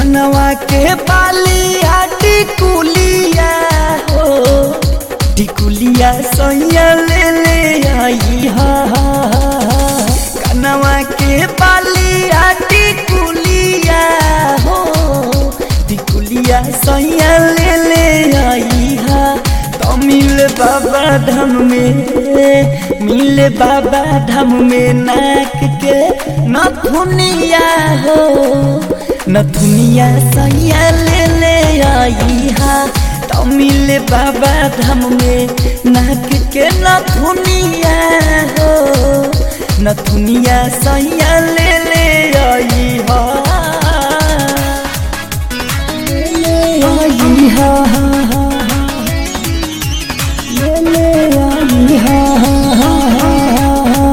कनवा के बालिया टिकुलिया हो टिकुलिया सैया ले ले आई हा कनवा के बालिया टिकुलिया हो टिकुलिया सैया ले ले आई हा तो मिल बाबा धाम में मिल बाबा धाम में नाक के नथुनिया हो नथुनिया सैया ले ले आई हा तो मिल बाबा धाम में नाक के नथुनिया हो नथुनिया सैया ले ले आई हा ले ले आई हा हा हा ले ले आई हा हा हा हा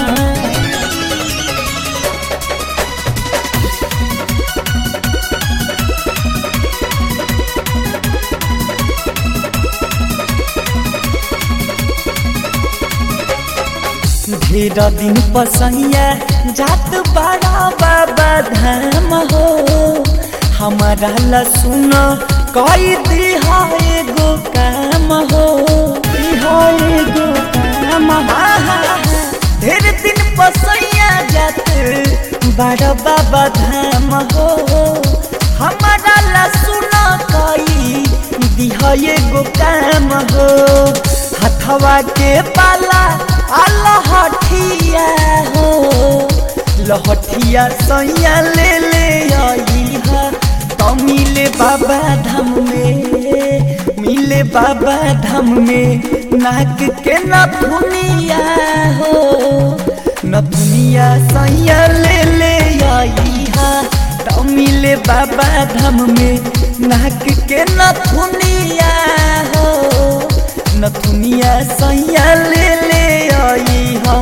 ढेर दिन पसैया जात बड़ा बाबा धाम हो हमारा ला सुन कई दिहा एगो काम हो दिहा एगो काम हा, हा, हा। ढेर दिन पसैया जात बड़ा बाबा धाम हो हमारा ला सुन कई दिहा एगो काम हो हथवा के पाला लहठिया हो लहठिया सैया ले ले आई हा तो मिले बाबा धाम में मिले बाबा धाम में नाक के नथुनिया हो नथुनिया सैया ले ले आई हा तो मिले बाबा धाम में नाक के नथुनिया हो नथुनिया सैया ले ले आई हा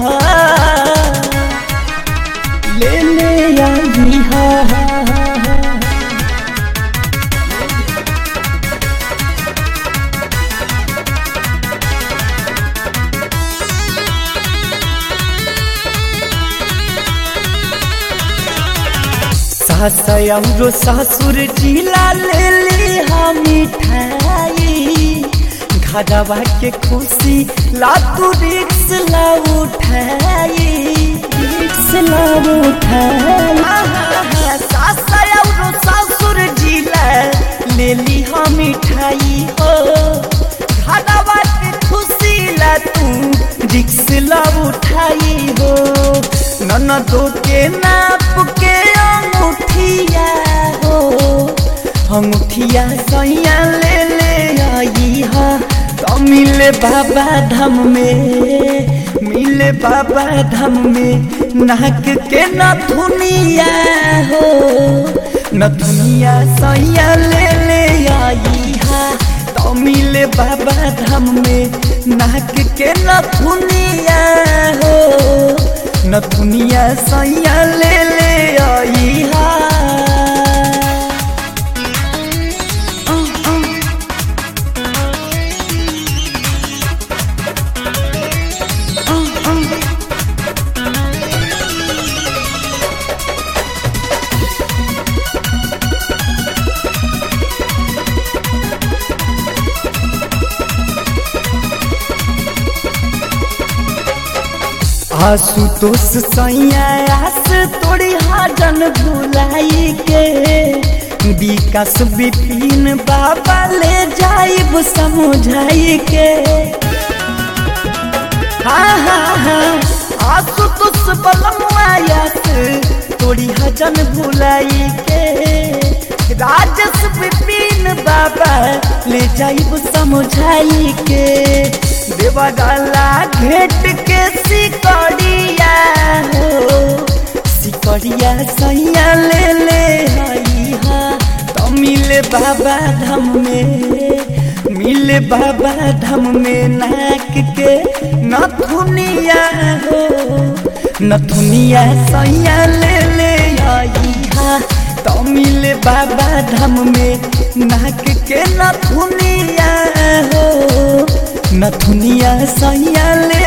ले ले आई हा हा हा हा सास औरो ससुर जिला ले ली हम मिठाई घरवा के खुशी लातू रिक्स ला उठाई रिक्स ला उठाई सास औरो ससुर जिला ले ली हम मिठाई हो घरवा के खुशी ला तू रिक्स ला उठाई हो ननदो के नाप के अंगूठिया हो अंगूठिया सैया ले ले आई हा तो मिले बाबा धाम में मिले बाबा धाम में नाक के नथुनिया हो नथुनिया सैया ले ले आई हा तो मिले बाबा धाम में नाक के नथुनिया हो नथुनिया सैया ले ले आई हा आशुतोष सैया आस तोड़ी हाजन भुलाई के विकास विपिन बाबा ले जाइब समझाई के हाँ हाँ हाँ आशुतोष बलमायास तोड़ी हजन भुलाई के राजस विपिन बाबा ले जाइब समझाई के देवगला घेट के सिकड़िया हो सिकड़िया सैया ले ले आई हा तो मिले बाबा धाम में मिले बाबा धाम में नाक के नथुनिया हो नथुनिया सैया ले ले आई हा तो मिले बाबा धाम में नाक के नथुनिया हो नथुनिया सैया ले